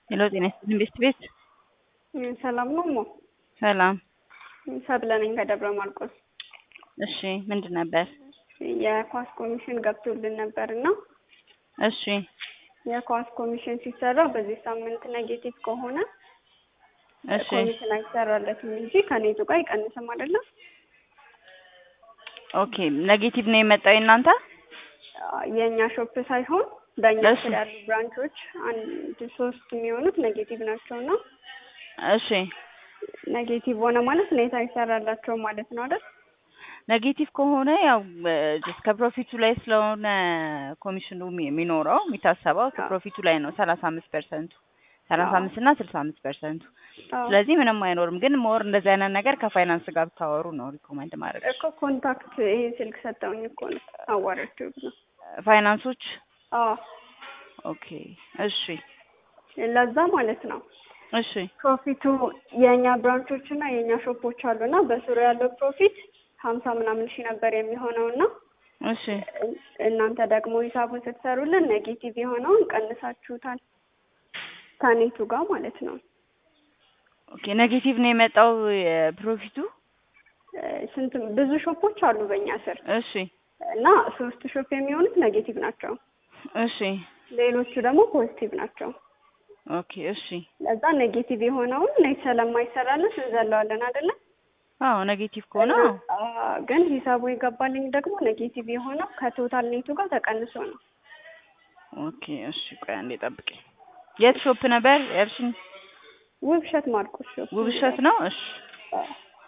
ሄሎ ጤና ይስጥልኝ ቤስት ቤት ሰላም ነው ሞ ሰላም ሰብለ ነኝ ከደብረ ማርቆስ። እሺ ምንድን ነበር? የኳስ ኮሚሽን ገብቶልን ነበር እና እሺ የኳስ ኮሚሽን ሲሰራ በዚህ ሳምንት ኔጌቲቭ ከሆነ እሺ ኮሚሽን አይሰራለትም እንጂ ከኔቱ ጋር አይቀንስም አይደለም። ኦኬ ኔጌቲቭ ነው የመጣው የእናንተ የእኛ ሾፕ ሳይሆን በእኛ እሺ። ስር ያሉ ብራንቾች አንድ ሶስት የሚሆኑት ኔጌቲቭ ናቸው እና እሺ ኔጌቲቭ ሆነ ማለት ኔት አይሰራላቸውም ማለት ነው አይደል? ኔጌቲቭ ከሆነ ያው ጀስት ከፕሮፊቱ ላይ ስለሆነ ኮሚሽኑ የሚ- የሚኖረው የሚታሰበው ከፕሮፊቱ ላይ ነው ሰላሳ አምስት ፐርሰንቱ ሰላሳ አምስት እና ስልሳ አምስት ፐርሰንቱ አዎ። ስለዚህ ምንም አይኖርም። ግን ሞር እንደዚህ አይነት ነገር ከፋይናንስ ጋር ብታወሩ ነው ሪኮመንድ ማድረግ እኮ ኮንታክት ይሄን ስልክ ሰጠውኝ እኮ ነው አዋራችሁ ነው። ፋይናንሶች አዎ ኦኬ እሺ ለዛ ማለት ነው እሺ ፕሮፊቱ የእኛ ብራንቾች እና የእኛ ሾፖች አሉ እና በስሩ ያለው ፕሮፊት ሀምሳ ምናምን ሺህ ነበር የሚሆነው እና እሺ እናንተ ደግሞ ሂሳቡን ስትሰሩልን ኔጌቲቭ የሆነውን ቀንሳችሁታል ከኔቱ ጋር ማለት ነው። ኦኬ ኔጌቲቭ ነው የመጣው የፕሮፊቱ እ ስንት ብዙ ሾፖች አሉ በእኛ ስር እሺ እና ሶስት ሾፕ የሚሆኑት ኔጌቲቭ ናቸው። እሺ ሌሎቹ ደግሞ ፖዚቲቭ ናቸው። ኦኬ እሺ ለዛ ኔጌቲቭ የሆነውን ኔት ስለማይሰራልን እንዘለዋለን አይደለ? አዎ ኔጌቲቭ ከሆነ እና አዎ አ፣ ግን ሂሳቡ የገባልኝ ደግሞ ኔጌቲቭ የሆነው ከቶታል ኔቱ ጋር ተቀንሶ ነው። ኦኬ እሺ ቆይ አንዴ ጠብቂኝ የት ሾፕ ነበር ያልሽኝ ውብሸት ማርቆስ ሾፕ ውብሸት ነው እሺ አ፣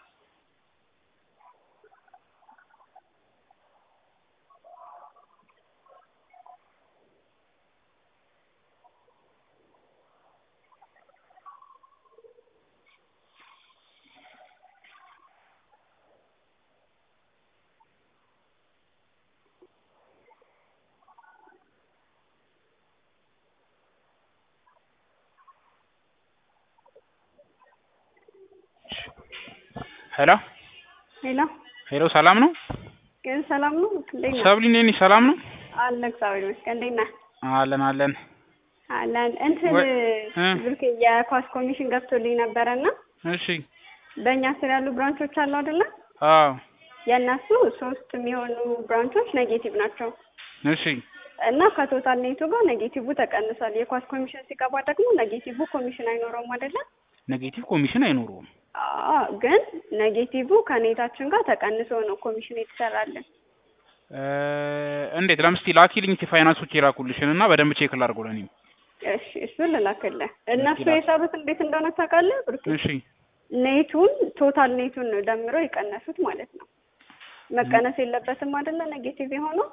ሄሎ ሄሎ ሄሎ፣ ሰላም ነው? ግን ሰላም ነው? እንዴት ነህ? ሰብሊ እንዴት ነሽ? ሰላም ነው? አለ እግዚአብሔር ይመስገን። እንዴት ነህ? አለን አለን። አለን እንትን ወይ- እ? ብሩኬ የኳስ ኮሚሽን ገብቶልኝ ነበረና እሺ። በእኛ ስር ያሉ ብራንቾች አሉ አይደለ? አዎ። የእነሱ ሶስት የሚሆኑ ብራንቾች ኔጌቲቭ ናቸው እሺ። እና ከቶታል ኔቱ ጋር ኔጌቲቭ ተቀንሷል። የኳስ ኮሚሽን ሲገባ ደግሞ ኔጌቲቭ ኮሚሽን አይኖረውም አይደለ? ኔጌቲቭ ኮሚሽን አይኖረውም። አዎ፣ ግን ኔጌቲቭ ከኔታችን ጋር ተቀንሶ ነው ኮሚሽን የተሰራልን። እ፣ እንዴት ለምስቲ ላኪልኝ እስኪ ፋይናንሶች የላኩልሽን እና በደንብ ቼክ ላድርገው ለእኔም። እሺ፣ እሱን ልላክልህ። እነሱ ላክ። የሰሩት እንዴት እንደሆነ ታውቃለህ ብሩኬ? እሺ። ኔቱን ቶታል ኔቱን ነው ደምረው የቀነሱት ማለት ነው። መቀነስ የለበትም አይደለ? ኔጌቲቭ የሆነው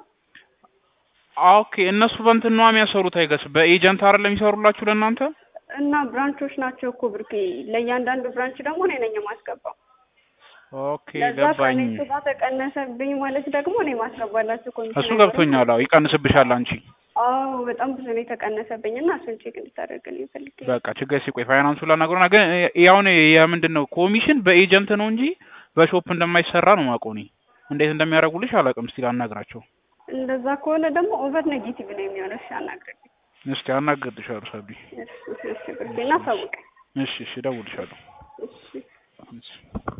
ኦኬ። እነሱ በእንትን ነዋ የሚያሰሩት አይገስ በኤጀንት አይደለም የሚሰሩላችሁ ለእናንተ? እና ብራንቾች ናቸው እኮ ብሩኬ። ለእያንዳንዱ ብራንች ደግሞ እኔ ነኝ የማስገባው። ኦኬ ለዛ ገባኝ። ከኔቱ ጋር ተቀነሰብኝ ማለት ደግሞ እኔ ማስገባላችሁ ኮሚሽን እሱ ገብቶኛል። አዎ ይቀንስብሻል አንቺ። አዎ በጣም ብዙ ነው የተቀነሰብኝ እና እሱን ቼክ እንድታደርግልኝ ፈልጌ ነው። በቃ ችግር ሲቆይ ፋይናንሱ ላናግረውና ግን ያውን የምንድን ነው ኮሚሽን በኤጀንት ነው እንጂ በሾፕ እንደማይሰራ ነው የማውቀው እኔ። እንዴት እንደሚያደርጉልሽ አላውቅም። እስቲ ላናግራቸው። እንደዛ ከሆነ ደግሞ ኦቨር ኔጌቲቭ ነው የሚሆነው። እሺ አናግረኝ። እስቲ አናግርልሻለሁ ሰብሊ። እሺ እሺ ብሩኬ እና አሳውቀኝ። እሺ እሺ፣ እደውልልሻለሁ። እሺ እሺ